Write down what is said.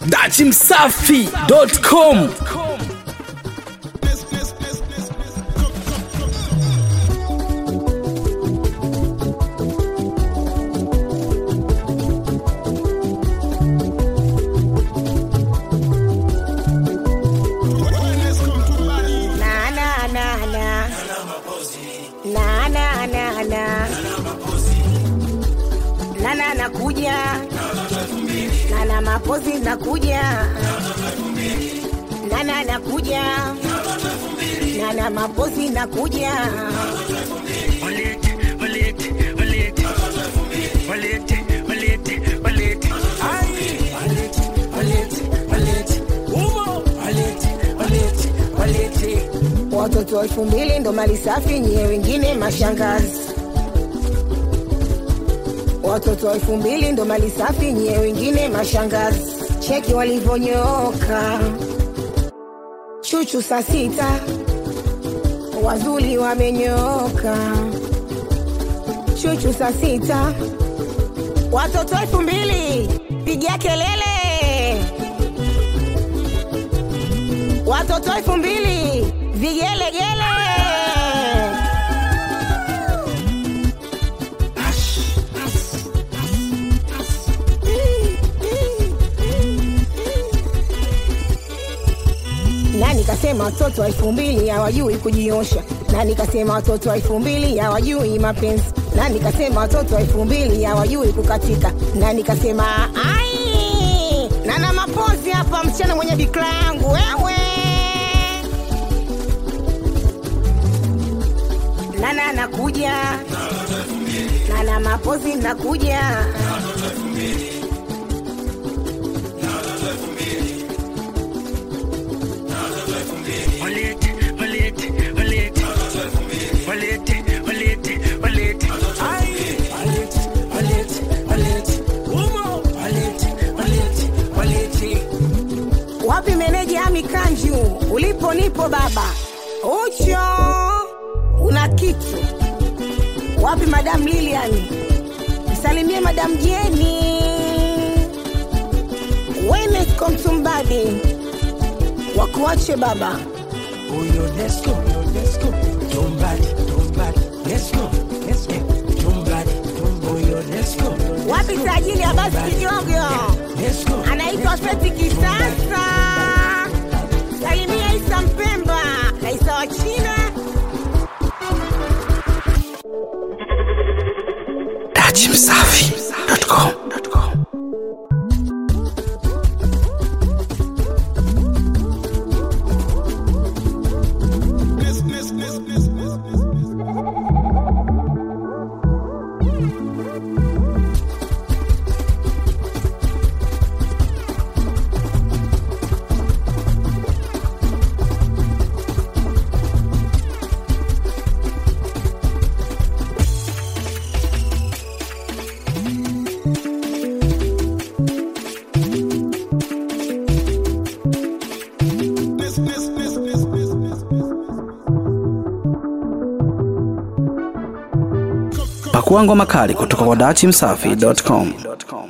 dachimsafi.com Na na na na. Na na na na. Nana nakuja. Nana mapozi nakuja. Nana nakuja. Nana mapozi nakuja. Watoto elfu mbili ndo mali safi, nyie wengine mashangazi. Watoto elfu mbili ndo mali safi, nyie wengine mashangazi. Cheki walivyonyooka, chuchu saa sita, wazuli wamenyooka, chuchu saa sita. Watoto elfu mbili pigia kelele, watoto elfu mbili vigelegele. na nikasema watoto wa elfu mbili hawajui kujiosha, na nikasema watoto wa elfu mbili hawajui mapenzi, na nikasema watoto wa elfu mbili hawajui kukatika, na nikasema ai, nana mapozi hapa, msichana mwenye bikra yangu wewe, nana nakuja, nana mapozi nakuja Wapi meneja Ami Kanju? Ulipo nipo baba. Ucho una kitu. Wapi madam Lilian? Msalimie madam Jeni. Wenesco Mtumbadi. Wakuache baba. Oyo, let's go, let's go. Tumbadi, tumbadi, let's go, let's go. Tumbadi, tum- oyo, let's go. Wapi tajiri Abasi Kijogo? Let's go. Anaitwa Feti Kisasa. Salimia Isa Mpemba. Raisa wa China. dachimsafi.com pakua ngoma kali kutoka kwa dachimsafi.com